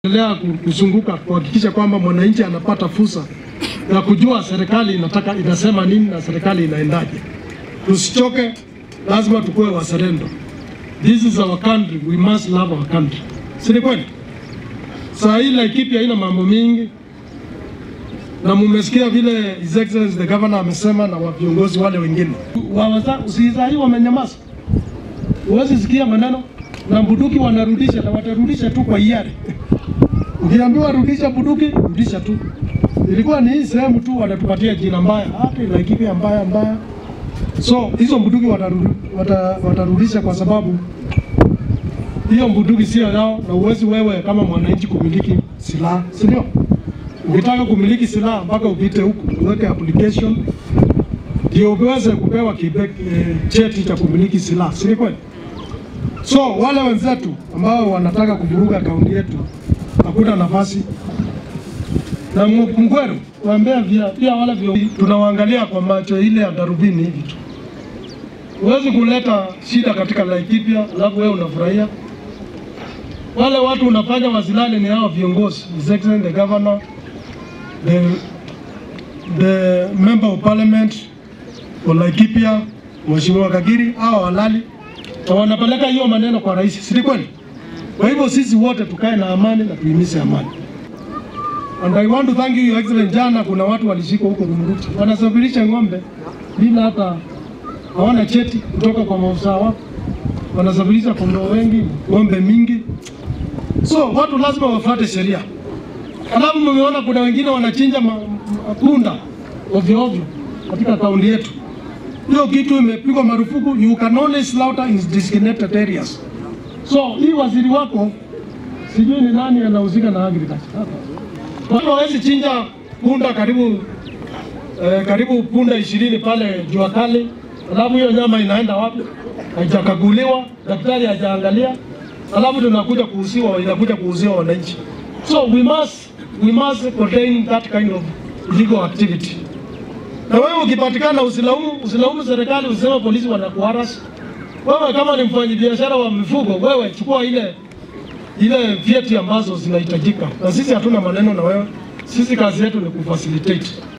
endelea kuzunguka kuhakikisha kwamba mwananchi anapata fursa ya kujua serikali inataka inasema nini na serikali inaendaje. Tusichoke, lazima tukuwe wazalendo. This is our country, we must love our country. Si ni kweli? Saa hii Laikipia haina mambo mingi, na mumesikia vile His Excellency the Governor amesema na wa viongozi wale wengine. Usizai wamenyamaza, huwezi sikia maneno na bunduki wanarudisha, na watarudisha tu kwa hiari. Ukiambiwa rudisha bunduki, rudisha tu. Ilikuwa ni hii sehemu tu wanatupatia jina mbaya, hata Laikipia mbaya mbaya. So hizo bunduki wataru, wata, watarudisha kwa sababu hiyo bunduki sio yao, na uwezi wewe kama mwananchi kumiliki silaha, si ndio? Ukitaka kumiliki silaha mpaka upite huku uweke application ndio uweze kupewa kibe, eh, cheti cha kumiliki silaha, si kweli? So wale wenzetu ambao wanataka kuvuruga kaunti yetu hakuna nafasi, na Mgweru waambia via pia wale vio, tunawaangalia kwa macho ile ya darubini hivi tu. Huwezi kuleta shida katika Laikipia alafu wewe unafurahia. Wale watu unafanya wazilani ni hao viongozi, His Excellency the Governor, the, the member of parliament wa Laikipia, Mheshimiwa Kagiri, hao walali na wanapeleka hiyo maneno kwa rais, si kweli? Kwa hivyo sisi wote tukae na amani na tuimise amani. And I want to thank you your excellent. Jana kuna watu walishikwa huko Rumuruti wanasafirisha ng'ombe bila hata hawana cheti kutoka kwa maafisa wao, wanasafirisha kondoo wengi, ng'ombe mingi. So watu lazima wafuate sheria. Alafu mmeona kuna wengine wanachinja mapunda ovyo ovyo katika kaunti yetu. Hiyo kitu imepigwa marufuku. You can only slaughter in designated areas. So hii waziri wako sijui ni nani anahusika na agriculture. Kwa hiyo hawezi chinja punda karibu eh, karibu punda ishirini pale jua kali, alafu hiyo nyama inaenda wapi? Haijakaguliwa, daktari hajaangalia, alafu tunakuja kuuziwa, inakuja kuuziwa wananchi. So we must we must contain that kind of illegal activity. Na wewe ukipatikana, usilaumu usilaumu serikali, usiseme polisi wanakuharas wewe. Kama ni mfanyabiashara wa mifugo, wewe chukua ile ile vyeti ambazo zinahitajika, na sisi hatuna maneno na wewe. Sisi kazi yetu ni kufacilitate.